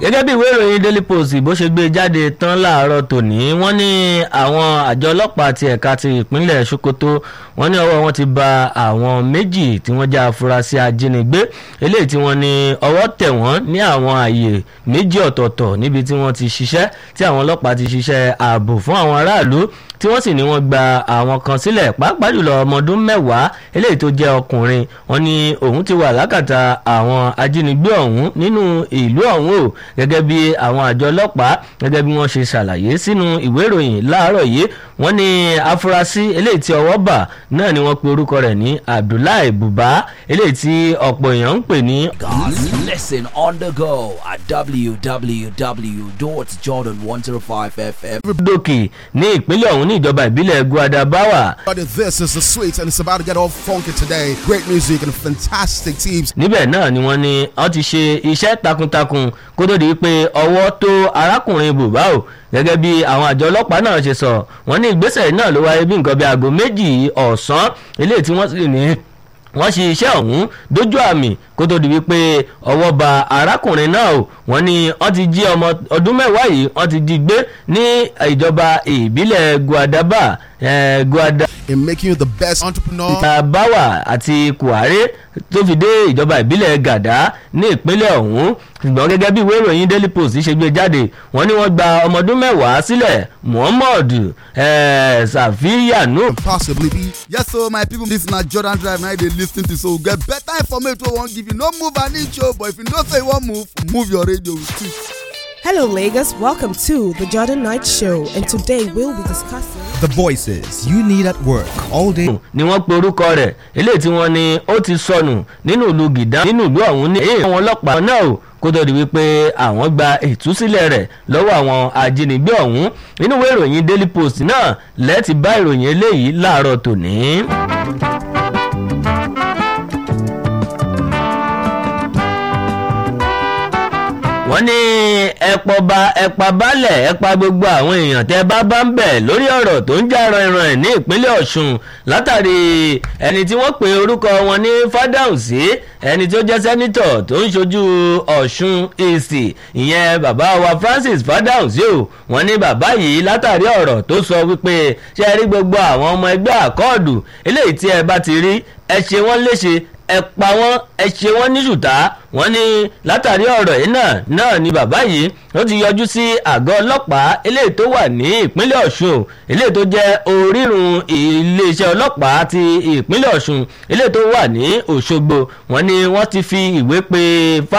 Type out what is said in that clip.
gẹ́gẹ́ bí ìwé ìròyìn daily post bó ṣe gbé jáde tán láàárọ̀ tòní wọ́n ní àwọn àjọ ọlọ́pàá ti ẹ̀ka ti ìpínlẹ̀ sokoto wọ́n ní ọwọ́ wọn ti ba àwọn méjì tí wọ́n jẹ́ afurasí ajínigbé eléyìí tí wọ́n ní ọwọ́ tẹ̀ wọ́n ní àwọn àyè méjì ọ̀tọ̀ọ̀tọ̀ níbi tí wọ́n ti ṣiṣẹ́ tí àwọn ọlọ́pàá ti ṣiṣẹ́ ààbò fún àwọn aráàlú tí wọ́n sì ní wọ́n gba àwọn kan sílẹ̀ pàápàá jùlọ ọmọ ọdún mẹ́wàá eléyìí tó jẹ́ ọkùnrin wọ́n ní òun ti wà lákàtà àwọn ajínigbé ọ̀hún nínú ìlú ọ̀hún o gẹ́gẹ́ bí àwọn àjọ ọlọ́pàá gẹ́gẹ́ bí wọ́n ṣe ṣàlàyé sínú ìwé ìròyìn láàárọ̀ yìí wọ́n ní afurasí eléyìí tí ọwọ́ bà náà ni wọ́n pe orúkọ rẹ̀ ní abdullahi buba eléyìí tí ọ̀pọ̀ èèyàn ń pè ní. Guys, listen on the go at www.jordan105fm. dókì ní ìpínlẹ̀ ọ̀hún ní ìjọba ìbílẹ̀ guadabawa But this is the sweet and it's about to get all funky today. Great music and fantastic teams. níbẹ̀ náà ni wọ́n ní wọ́n ti ṣe iṣẹ́ takuntakun kó tó di pé ọwọ́ tó arákùnrin bùbá o gẹ́gẹ́ bí àwọn àjọ ọlọ́pàá náà ṣe sọ wọ́n ní ìgbésẹ̀ náà ló wáyé bí nǹkan bí aago méjì ọ̀sán eléyìí tí wọ́n sì ní wọ́n ṣe iṣẹ́ ọ̀hún dójú àmì kó tó di wípé ọwọ́ ba arákùnrin náà o wọ́n ní wọ́n ti jí ọmọ ọdún mẹ́wàá yìí wọ́n ti jí gbé ní ìjọba ìbílẹ̀ guadaba eh, guada In making you the best entrepreneur. ìtàbáwà àti kùhárẹ́ tó fi dé ìjọba ìbílẹ̀ gàdá ní ìpínlẹ̀ ọ̀hún ṣùgbọ́n gẹ́gẹ́ bí ìwé ìròyìn daily post ṣe gbé jáde wọ́n ní wọ́n gba ọmọ ọdún mẹ́wàá sílẹ̀ muhammad eh, safiyanu Possibly be. Yes, so my people, this na Jordan Drive now they lis ten to so get better information wey wan give you. No move an inch o, but if you know say you wan move, move your radio too. Hello, Lagos. Welcome to the Jordan Knight Show, and today we'll be discussing. The voices you need at work all day. ni wọ́n pe orúkọ rẹ̀ eléyìí tí wọ́n ní ó ti sọnù nínú ìlú gìdá nínú ìlú ọ̀hún ní èyí àwọn ọlọ́pàá náà ò kó tó di wípé àwọn gba ìtúsílẹ̀ rẹ̀ lọ́wọ́ àwọn ajínigbé ọ̀hún nínú ìwé ìròyìn daily post náà lẹ́ẹ̀tì bá ìròyìn eléyìí láàárọ̀ tòní. wọ́n ní ẹ̀pọ̀ ba ẹ̀pà balẹ̀ ẹ̀pà gbogbo àwọn èèyàn tẹ́ bá bá ń bẹ̀ lórí ọ̀rọ̀ tó ń jà ranran ẹ̀ ní ìpínlẹ̀ ọ̀ṣun látàrí ẹni tí wọ́n pe orúkọ wọn ní fádàùsí ẹni tó jẹ́ sẹ́nitọ̀ tó ń ṣojú ọ̀ṣun èsì ìyẹn bàbá wa francis fádàùsí o wọ́n ní bàbá yìí látàrí ọ̀rọ̀ tó sọ wípé ṣe rí gbogbo àwọn ọmọ ẹgbẹ́ àkọọ̀dù eléyìí tí ẹ bá ti rí ẹ ṣe wọ́n léṣe ẹ pa wọ́n ẹ ṣe wọ́n ní ṣùtá wọ́n ní látàrí ọ̀rọ̀ yìí náà náà ni bàbá yìí ó ti yọjú sí àgọ́ ọlọ́pàá eléyìí tó wà ní ìpínlẹ̀ ọ̀ṣun eléyìí tó jẹ́ orírun iléeṣẹ́ ọlọ́pàá ti ìpínlẹ̀ ọ̀ṣun eléyìí tó wà ní òṣogbo wọ́n ní wọ́n ti fi ìwé pe